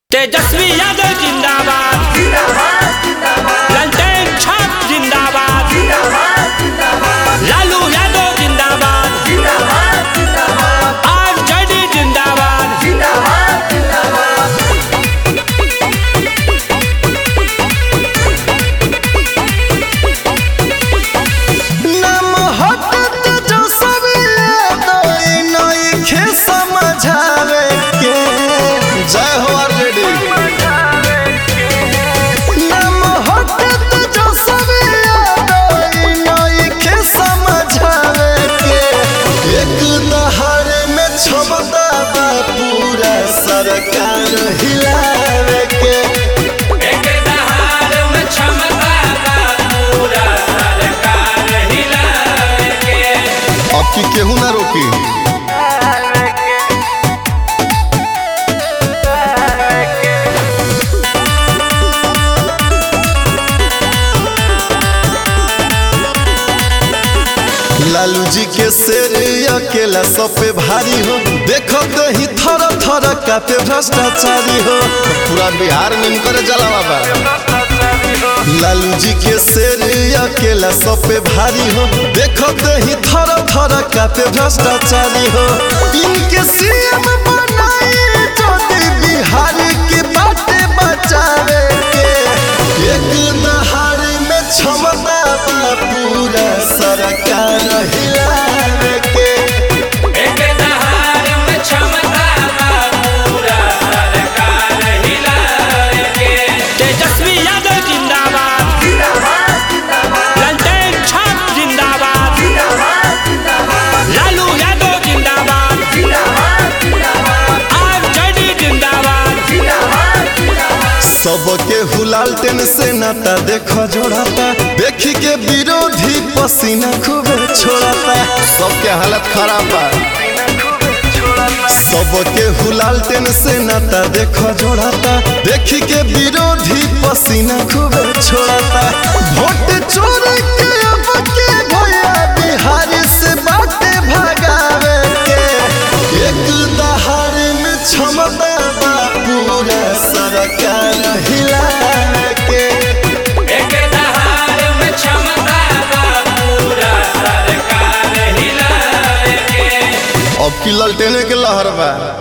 तेजस्वी यादव जिंदाबाद ललटेन छाप जिंदाबाद लालू यादव जिंदाबाद आरजेडी जिंदाबाद नम हटत जो सवेरे दोई नइखे समझावे के जय हो आरजेडी नम हटत जो सवेरे दोई नइखे समझावे के एक दहाड़ में क्षमता बा पूरा सरकार हिलावे के एक दहाड़ में क्षमता का पूरा सरकार हिलावे के अब की केहू ना रोकी लालू जी के शेर अकेला सब पे भारी हो देखो कहीं थर थर कापे भ्रष्टाचारी हो पूरा बिहार में इनकर जला बाबा लालू जी के शेर अकेला सब पे भारी हो देखो कहीं थर थर कापे भ्रष्टाचारी हो इनके सीएम बनाए ज्योति बिहार के बाटे बचावे के एक दहाड़ में क्षमता बा पूरा सरकार हिलावे के एक दहाड़ में क्षमता का पूरा सरकार हिलावे के तेजस्वी यादव जिंदाबाद ललटेन छाप जिंदाबाद लालू यादव जिंदाबाद आरजेडी जिंदाबाद सबके हुलालटेन से नाता देखो जोड़ाता देखी के विरोधी पसीना खूबे छोड़ाता सबके हालत खराब बा सबके हुलालटेन से नाता देखो जोड़ाता देखी के विरोधी पसीना खूबे छोड़ाता वोट चोर के अब के भैया बिहार से बाटे भगावे के एक दहाड़ में क्षमता बा पूरा सरकार हिलावे के एक दहाड़ में क्षमता का पूरा सरकार हिलावे के अब की ललटेने के लहर बा